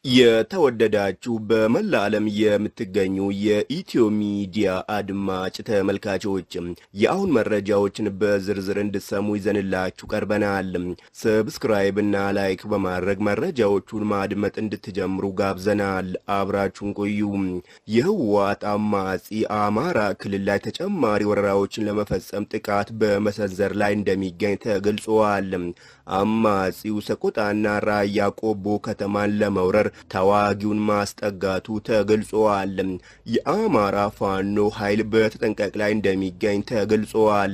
የተወደዳችሁ በመላ ዓለም የምትገኙ የኢትዮ ሚዲያ አድማጭ ተመልካቾች የአሁን መረጃዎችን በዝርዝር እንድሰሙ ይዘንላችሁ ቀርበናል። ሰብስክራይብ እና ላይክ በማድረግ መረጃዎቹን ማድመጥ እንድትጀምሩ ጋብዘናል። አብራችሁን ቆዩ። የህወሓት አማጺ አማራ ክልል ላይ ተጨማሪ ወረራዎችን ለመፈጸም ጥቃት በመሰንዘር ላይ እንደሚገኝ ተገልጿል። አማጺው ሰቆጣና ራያ ቆቦ ከተማን ለመውረር ተዋጊውን ማስጠጋቱ ተገልጿል። የአማራ ፋኖ ኃይል በተጠንቀቅ ላይ እንደሚገኝ ተገልጿል።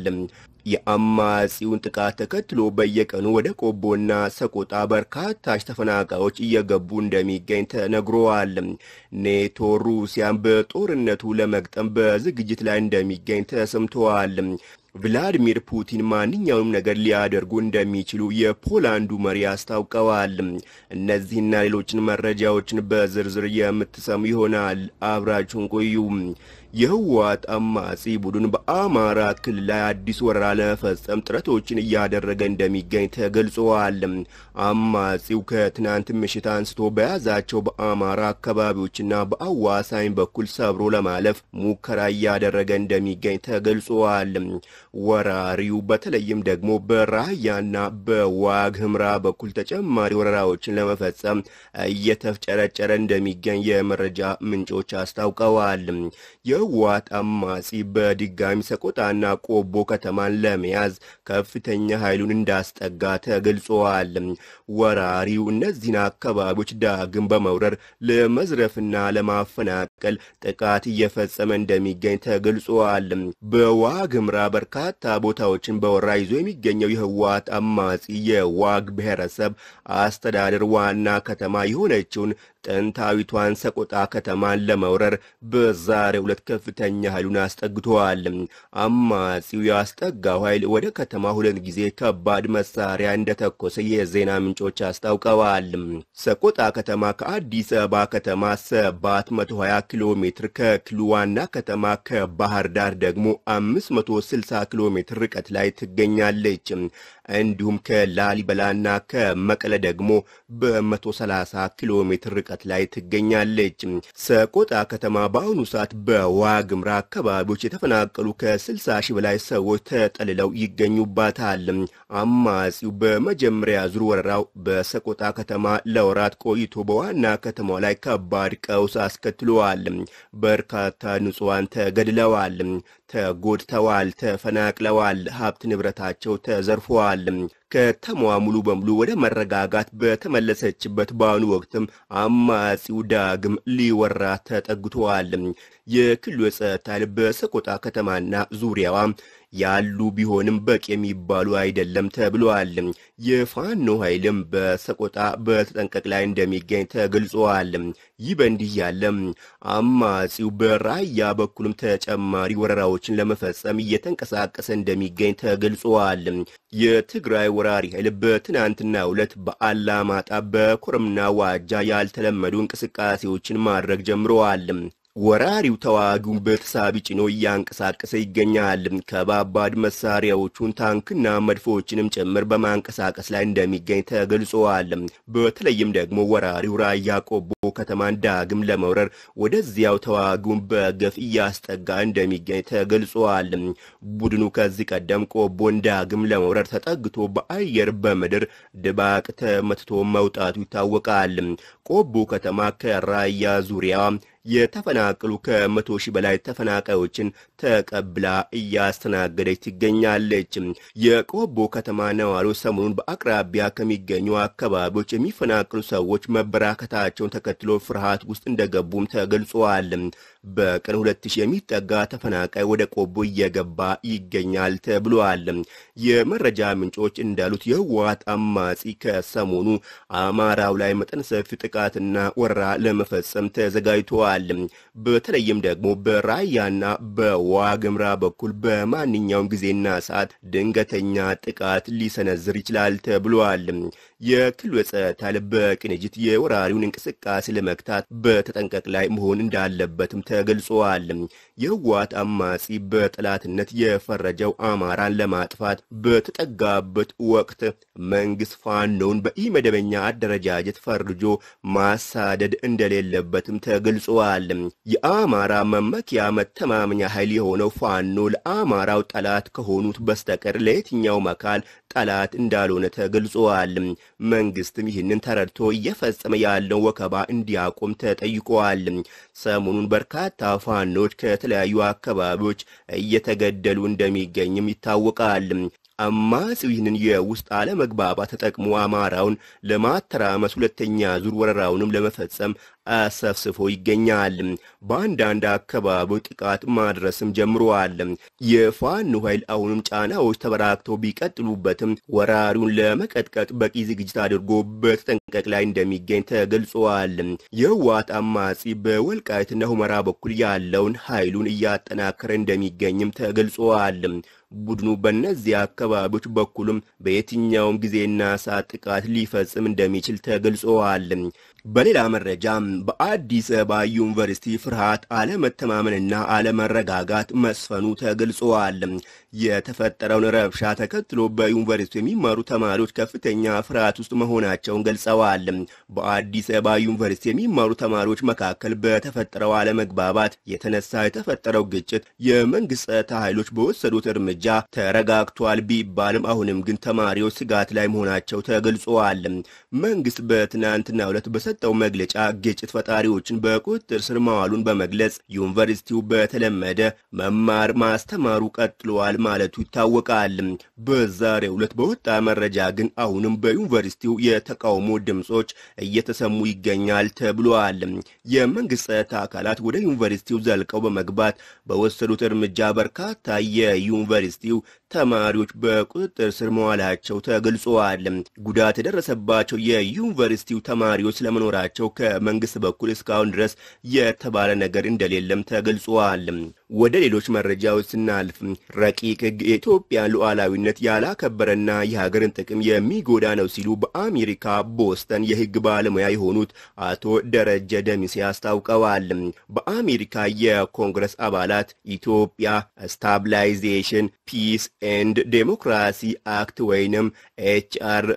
የአማጺውን ጥቃት ተከትሎ በየቀኑ ወደ ቆቦና ሰቆጣ በርካታ ተፈናቃዮች እየገቡ እንደሚገኝ ተነግሯል። ኔቶ ሩሲያን በጦርነቱ ለመግጠም በዝግጅት ላይ እንደሚገኝ ተሰምተዋል። ቭላዲሚር ፑቲን ማንኛውንም ነገር ሊያደርጉ እንደሚችሉ የፖላንዱ መሪ አስታውቀዋል። እነዚህና ሌሎችን መረጃዎችን በዝርዝር የምትሰሙ ይሆናል። አብራችሁን ቆዩ። የህወሓት አማጺ ቡድን በአማራ ክልል ላይ አዲስ ወረራ ለመፈጸም ጥረቶችን እያደረገ እንደሚገኝ ተገልጸዋል። አማጺው ከትናንት ምሽት አንስቶ በያዛቸው በአማራ አካባቢዎችና በአዋሳኝ በኩል ሰብሮ ለማለፍ ሙከራ እያደረገ እንደሚገኝ ተገልጸዋል። ወራሪው በተለይም ደግሞ በራያና በዋግ ህምራ በኩል ተጨማሪ ወረራዎችን ለመፈጸም እየተፍጨረጨረ እንደሚገኝ የመረጃ ምንጮች አስታውቀዋል። የህወሓት አማጺ በድጋሚ ሰቆጣና ቆቦ ከተማን ለመያዝ ከፍተኛ ኃይሉን እንዳስጠጋ ተገልጸዋል። ወራሪው እነዚህን አካባቢዎች ዳግም በመውረር ለመዝረፍና ለማፈናቀል ጥቃት እየፈጸመ እንደሚገኝ ተገልጸዋል። በዋግምራ በርካታ ቦታዎችን በወራ ይዞ የሚገኘው የህወሓት አማጺ የዋግ ብሔረሰብ አስተዳደር ዋና ከተማ የሆነችውን ጥንታዊቷን ሰቆጣ ከተማን ለመውረር በዛሬው ዕለት ከፍተኛ ኃይሉን አስጠግተዋል። አማጺው ያስጠጋው ኃይል ወደ ከተማ ሁለት ጊዜ ከባድ መሳሪያ እንደተኮሰ የዜና ምንጮች አስታውቀዋል። ሰቆጣ ከተማ ከአዲስ አበባ ከተማ 720 ኪሎ ሜትር፣ ከክልሉ ዋና ከተማ ከባህር ዳር ደግሞ 560 ኪሎ ሜትር ርቀት ላይ ትገኛለች። እንዲሁም ከላሊበላና ከመቀለ ደግሞ በ130 ኪሎ ሜትር ርቀት ላይ ትገኛለች። ሰቆጣ ከተማ በአሁኑ ሰዓት በዋግምራ አካባቢዎች የተፈናቀሉ ከ60 ሺህ በላይ ሰዎች ተጠልለው ይገኙባታል። አማጺው በመጀመሪያ ዙር ወረራው በሰቆጣ ከተማ ለወራት ቆይቶ በዋና ከተማው ላይ ከባድ ቀውስ አስከትለዋል። በርካታ ንጹሐን ተገድለዋል፣ ተጎድተዋል፣ ተፈናቅለዋል፣ ሀብት ንብረታቸው ተዘርፈዋል። ከተማዋ ሙሉ በሙሉ ወደ መረጋጋት በተመለሰችበት በአሁኑ ወቅትም አማጺው ዳግም ሊወራ ተጠግቷል። የክልሉ የጸጥታ ኃይል በሰቆጣ ከተማና ዙሪያዋ ያሉ ቢሆንም በቂ የሚባሉ አይደለም ተብለዋል። የፋኖ ኃይልም በሰቆጣ በተጠንቀቅ ላይ እንደሚገኝ ተገልጿል። ይህ በእንዲህ ያለ አማጺው በራያ በኩልም ተጨማሪ ወረራዎችን ለመፈጸም እየተንቀሳቀሰ እንደሚገኝ ተገልጿል። የትግራይ ወራሪ ኃይል በትናንትናው ዕለት በአላማጣ በኮረምና ዋጃ ያልተለመዱ እንቅስቃሴዎችን ማድረግ ጀምረዋል። ወራሪው ተዋጊውን በተሳቢ ጭኖ እያንቀሳቀሰ ይገኛል። ከባባድ መሳሪያዎቹን ታንክና መድፎችንም ጭምር በማንቀሳቀስ ላይ እንደሚገኝ ተገልጸዋል። በተለይም ደግሞ ወራሪው ራያ ቆቦ ከተማን ዳግም ለመውረር ወደዚያው ተዋጊውን በገፍ እያስጠጋ እንደሚገኝ ተገልጸዋል። ቡድኑ ከዚህ ቀደም ቆቦን ዳግም ለመውረር ተጠግቶ በአየር በምድር ድባቅ ተመትቶ መውጣቱ ይታወቃል። ቆቦ ከተማ ከራያ ዙሪያ የተፈናቀሉ ከመቶ ሺህ በላይ ተፈናቃዮችን ተቀብላ እያስተናገደች ትገኛለች። የቆቦ ከተማ ነዋሪዎች ሰሞኑን በአቅራቢያ ከሚገኙ አካባቢዎች የሚፈናቀሉ ሰዎች መበራከታቸውን ተከትሎ ፍርሃት ውስጥ እንደገቡም ተገልጿል። በቀን ሁለት ሺህ የሚጠጋ ተፈናቃይ ወደ ቆቦ እየገባ ይገኛል ተብሏል። የመረጃ ምንጮች እንዳሉት የህወሓት አማጺ ከሰሞኑ አማራው ላይ መጠን ሰፊ ጥቃትና ወረራ ለመፈጸም ተዘጋጅተዋል። በተለይም ደግሞ በራያና በዋግምራ በኩል በማንኛውም ጊዜና ሰዓት ድንገተኛ ጥቃት ሊሰነዝር ይችላል ተብሏል። የክልሉ የጸጥታ ኃይል በቅንጅት የወራሪውን እንቅስቃሴ ለመግታት በተጠንቀቅ ላይ መሆን እንዳለበትም ተገልጿል። የህወሓት አማጺ በጠላትነት የፈረጀው አማራን ለማጥፋት በተጠጋበት ወቅት መንግስት ፋኖውን በኢመደበኛ አደረጃጀት ፈርጆ ማሳደድ እንደሌለበትም ተገልጿል። የአማራ መመኪያ መተማመኛ ኃይል የሆነው ፋኖ ለአማራው ጠላት ከሆኑት በስተቀር ለየትኛውም አካል ጠላት እንዳልሆነ ተገልጿል። መንግስትም ይህንን ተረድቶ እየፈጸመ ያለው ወከባ እንዲያቆም ተጠይቋል። ሰሞኑን በርካታ ፋኖች ከተለያዩ አካባቢዎች እየተገደሉ እንደሚገኝም ይታወቃል። አማጺው ይህንን የውስጥ አለመግባባት ተጠቅሞ አማራውን ለማተራመስ ሁለተኛ ዙር ወረራውንም ለመፈጸም አሰፍስፎ ይገኛል። በአንዳንድ አካባቢዎች ጥቃት ማድረስም ጀምረዋል። የፋኖ ኃይል አሁንም ጫናዎች ተበራክተው ቢቀጥሉበትም ወራሪውን ለመቀጥቀጥ በቂ ዝግጅት አድርጎ በተጠንቀቅ ላይ እንደሚገኝ ተገልጿል። የህወሓት አማጺ በወልቃይትና ሁመራ በኩል ያለውን ኃይሉን እያጠናከረ እንደሚገኝም ተገልጿል። ቡድኑ በእነዚህ አካባቢዎች በኩልም በየትኛውም ጊዜና ሰዓት ጥቃት ሊፈጽም እንደሚችል ተገልጸዋል። በሌላ መረጃም በአዲስ አበባ ዩኒቨርሲቲ ፍርሃት፣ አለመተማመንና አለመረጋጋት መስፈኑ ተገልጸዋል። የተፈጠረውን ረብሻ ተከትሎ በዩኒቨርሲቲ የሚማሩ ተማሪዎች ከፍተኛ ፍርሃት ውስጥ መሆናቸውን ገልጸዋል። በአዲስ አበባ ዩኒቨርሲቲ የሚማሩ ተማሪዎች መካከል በተፈጠረው አለመግባባት የተነሳ የተፈጠረው ግጭት የመንግስት ጸጥታ ኃይሎች በወሰዱት እርምጃ ተረጋግቷል ቢባልም አሁንም ግን ተማሪዎች ስጋት ላይ መሆናቸው ተገልጸዋል። መንግስት በትናንትናው ዕለት በሰጠው መግለጫ ግጭት ፈጣሪዎችን በቁጥጥር ስር ማዋሉን በመግለጽ ዩኒቨርሲቲው በተለመደ መማር ማስተማሩ ቀጥሏል ማለቱ ይታወቃል። በዛሬው ዕለት በወጣ መረጃ ግን አሁንም በዩኒቨርሲቲው የተቃውሞ ድምጾች እየተሰሙ ይገኛል ተብሏል። የመንግስት ጸጥታ አካላት ወደ ዩኒቨርሲቲው ዘልቀው በመግባት በወሰዱት እርምጃ በርካታ የዩኒቨርሲቲው ተማሪዎች በቁጥጥር ስር መዋላቸው ተገልጿል። ጉዳት የደረሰባቸው የዩኒቨርሲቲው ተማሪዎች ስለመኖራቸው ከመንግስት በኩል እስካሁን ድረስ የተባለ ነገር እንደሌለም ተገልጿል። ወደ ሌሎች መረጃዎች ስናልፍ ረቂቅ ሕግ የኢትዮጵያን ሉዓላዊነት ያላከበረና የሀገርን ጥቅም የሚጎዳ ነው ሲሉ በአሜሪካ ቦስተን የሕግ ባለሙያ የሆኑት አቶ ደረጀ ደሚሴ አስታውቀዋል። በአሜሪካ የኮንግረስ አባላት ኢትዮጵያ ስታብላይዜሽን ፒስ ኤንድ ዴሞክራሲ አክት ወይንም ኤችአር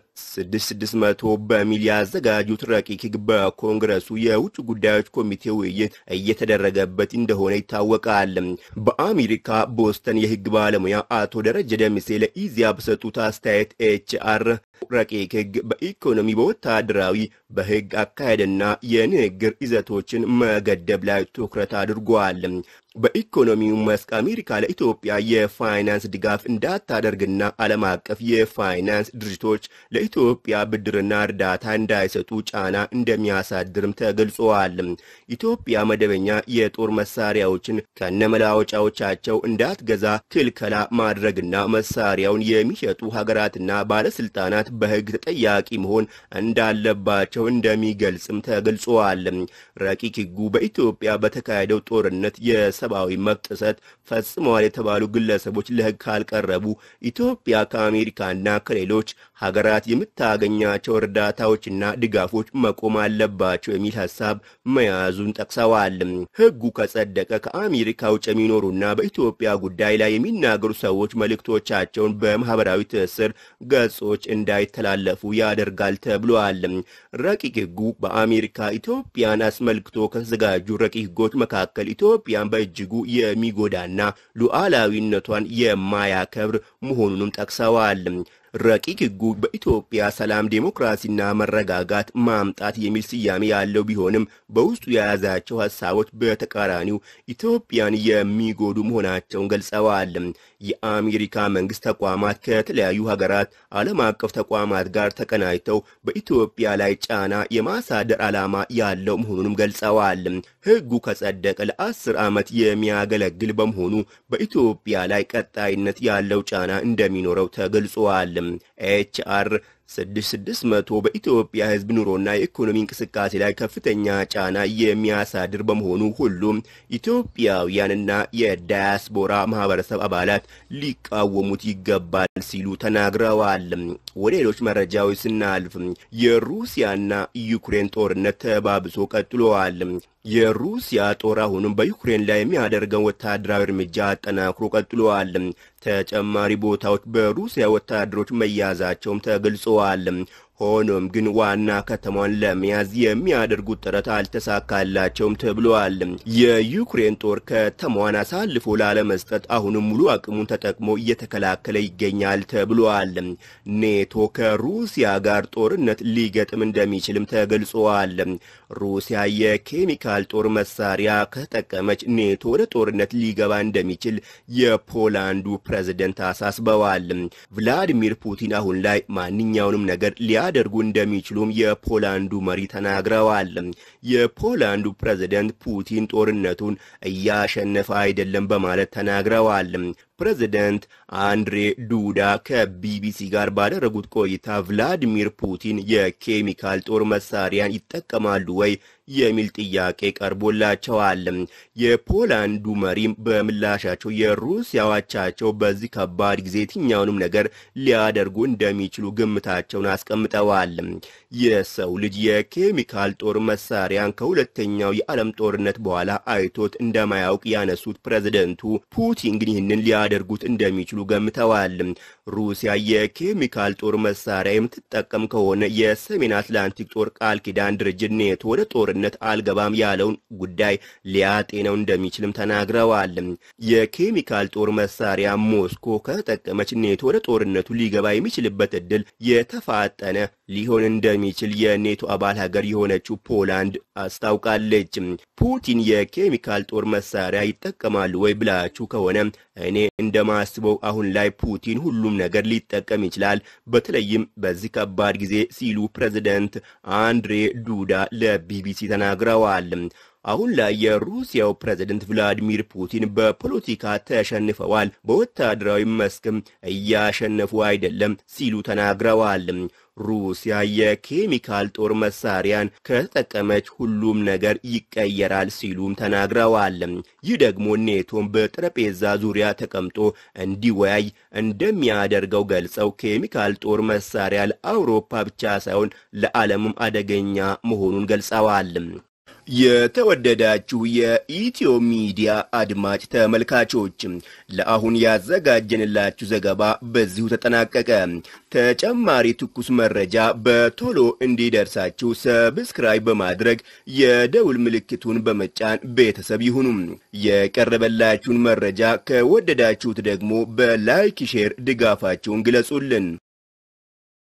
6600 በሚል ያዘጋጁት ረቂቅ ሕግ በኮንግረሱ የውጭ ጉዳዮች ኮሚቴ ውይይት እየተደረገበት እንደሆነ ይታወቃል። በአሜሪካ ቦስተን የሕግ ባለሙያ አቶ ደረጀ ደምሴ ለኢዚያ በሰጡት አስተያየት ኤችአር ረቂቅ ሕግ በኢኮኖሚ፣ በወታደራዊ፣ በሕግ አካሄድና የንግግር ይዘቶችን መገደብ ላይ ትኩረት አድርጓል። በኢኮኖሚው መስክ አሜሪካ ለኢትዮጵያ የፋይናንስ ድጋፍ እንዳታደርግና ዓለም አቀፍ የፋይናንስ ድርጅቶች ለኢትዮጵያ ብድርና እርዳታ እንዳይሰጡ ጫና እንደሚያሳድርም ተገልጸዋል። ኢትዮጵያ መደበኛ የጦር መሳሪያዎችን ከነመላወጫዎቻቸው እንዳትገዛ ክልከላ ማድረግና መሳሪያውን የሚሸጡ ሀገራትና ባለስልጣናት በሕግ ተጠያቂ መሆን እንዳለባቸው እንደሚገልጽም ተገልጸዋል። ረቂቅ ሕጉ በኢትዮጵያ በተካሄደው ጦርነት የሰብአዊ መብት ጥሰት ፈጽመዋል የተባሉ ግለሰቦች ለሕግ ካልቀረቡ ኢትዮጵያ ከአሜሪካና ከሌሎች ሀገራት የምታገኛቸው እርዳታዎችና ድጋፎች መቆም አለባቸው የሚል ሀሳብ መያዙን ጠቅሰዋል። ሕጉ ከጸደቀ ከአሜሪካ ውጭ የሚኖሩና በኢትዮጵያ ጉዳይ ላይ የሚናገሩ ሰዎች መልእክቶቻቸውን በማህበራዊ ትስስር ገጾች እንዳይተላለፉ ያደርጋል ተብሏል። ረቂቅ ሕጉ በአሜሪካ ኢትዮጵያን አስመልክቶ ከተዘጋጁ ረቂቅ ሕጎች መካከል ኢትዮጵያን በእጅጉ የሚጎዳና ሉዓላዊነቷን የማያከብር መሆኑንም ጠቅሰዋል። ረቂቅ ሕጉ በኢትዮጵያ ሰላም፣ ዴሞክራሲና መረጋጋት ማምጣት የሚል ስያሜ ያለው ቢሆንም በውስጡ የያዛቸው ሀሳቦች በተቃራኒው ኢትዮጵያን የሚጎዱ መሆናቸውን ገልጸዋል። የአሜሪካ መንግስት ተቋማት ከተለያዩ ሀገራት ዓለም አቀፍ ተቋማት ጋር ተቀናጅተው በኢትዮጵያ ላይ ጫና የማሳደር ዓላማ ያለው መሆኑንም ገልጸዋል። ሕጉ ከጸደቀ ለአስር ዓመት የሚያገለግል በመሆኑ በኢትዮጵያ ላይ ቀጣይነት ያለው ጫና እንደሚኖረው ተገልጿል። ኤችአር 6600 በኢትዮጵያ ሕዝብ ኑሮና የኢኮኖሚ እንቅስቃሴ ላይ ከፍተኛ ጫና የሚያሳድር በመሆኑ ሁሉም ኢትዮጵያውያንና የዳያስፖራ ማህበረሰብ አባላት ሊቃወሙት ይገባል ሲሉ ተናግረዋል። ወደ ሌሎች መረጃዎች ስናልፍ የሩሲያና ዩክሬን ጦርነት ተባብሶ ቀጥሏል። የሩሲያ ጦር አሁንም በዩክሬን ላይ የሚያደርገውን ወታደራዊ እርምጃ አጠናክሮ ቀጥሏል። ተጨማሪ ቦታዎች በሩሲያ ወታደሮች መያዛቸውም ተገልጸዋል። ሆኖም ግን ዋና ከተማዋን ለመያዝ የሚያደርጉት ጥረት አልተሳካላቸውም ተብሏል። የዩክሬን ጦር ከተማዋን አሳልፎ ላለመስጠት አሁንም ሙሉ አቅሙን ተጠቅሞ እየተከላከለ ይገኛል ተብሏል። ኔቶ ከሩሲያ ጋር ጦርነት ሊገጥም እንደሚችልም ተገልጿል። ሩሲያ የኬሚካል ጦር መሳሪያ ከተጠቀመች ኔቶ ወደ ጦርነት ሊገባ እንደሚችል የፖላንዱ ፕሬዝደንት አሳስበዋል። ቭላዲሚር ፑቲን አሁን ላይ ማንኛውንም ነገር ሊያደርጉ እንደሚችሉም የፖላንዱ መሪ ተናግረዋል። የፖላንዱ ፕሬዝደንት ፑቲን ጦርነቱን እያሸነፈ አይደለም በማለት ተናግረዋል። ፕሬዝደንት አንድሬ ዱዳ ከቢቢሲ ጋር ባደረጉት ቆይታ ቭላዲሚር ፑቲን የኬሚካል ጦር መሳሪያን ይጠቀማሉ ወይ የሚል ጥያቄ ቀርቦላቸዋል። የፖላንዱ መሪም በምላሻቸው የሩሲያ አቻቸው በዚህ ከባድ ጊዜ የትኛውንም ነገር ሊያደርጉ እንደሚችሉ ግምታቸውን አስቀምጠዋል። የሰው ልጅ የኬሚካል ጦር መሳሪያን ከሁለተኛው የዓለም ጦርነት በኋላ አይቶት እንደማያውቅ ያነሱት ፕሬዝደንቱ ፑቲን ግን ይህንን ሊያደርጉት እንደሚችሉ ገምተዋል። ሩሲያ የኬሚካል ጦር መሳሪያ የምትጠቀም ከሆነ የሰሜን አትላንቲክ ጦር ቃል ኪዳን ድርጅት ኔቶ ወደ ጦርነት አልገባም ያለውን ጉዳይ ሊያጤነው እንደሚችልም ተናግረዋል። የኬሚካል ጦር መሳሪያ ሞስኮ ከተጠቀመች ኔቶ ወደ ጦርነቱ ሊገባ የሚችልበት እድል የተፋጠነ ሊሆን እንደሚችል የኔቶ አባል ሀገር የሆነችው ፖላንድ አስታውቃለች። ፑቲን የኬሚካል ጦር መሳሪያ ይጠቀማሉ ወይ ብላችሁ ከሆነ እኔ እንደማስበው አሁን ላይ ፑቲን ሁሉም ነገር ሊጠቀም ይችላል፣ በተለይም በዚህ ከባድ ጊዜ ሲሉ ፕሬዝደንት አንድሬ ዱዳ ለቢቢሲ ተናግረዋል። አሁን ላይ የሩሲያው ፕሬዝደንት ቭላዲሚር ፑቲን በፖለቲካ ተሸንፈዋል፣ በወታደራዊ መስክም እያሸነፉ አይደለም ሲሉ ተናግረዋል። ሩሲያ የኬሚካል ጦር መሳሪያን ከተጠቀመች ሁሉም ነገር ይቀየራል ሲሉም ተናግረዋል። ይህ ደግሞ ኔቶን በጠረጴዛ ዙሪያ ተቀምጦ እንዲወያይ እንደሚያደርገው ገልጸው ኬሚካል ጦር መሳሪያ ለአውሮፓ ብቻ ሳይሆን ለዓለምም አደገኛ መሆኑን ገልጸዋል። የተወደዳችሁ የኢትዮ ሚዲያ አድማጭ ተመልካቾች ለአሁን ያዘጋጀንላችሁ ዘገባ በዚሁ ተጠናቀቀ። ተጨማሪ ትኩስ መረጃ በቶሎ እንዲደርሳችሁ ሰብስክራይብ በማድረግ የደውል ምልክቱን በመጫን ቤተሰብ ይሁኑ። የቀረበላችሁን መረጃ ከወደዳችሁት ደግሞ በላይክ ሼር ድጋፋችሁን ግለጹልን።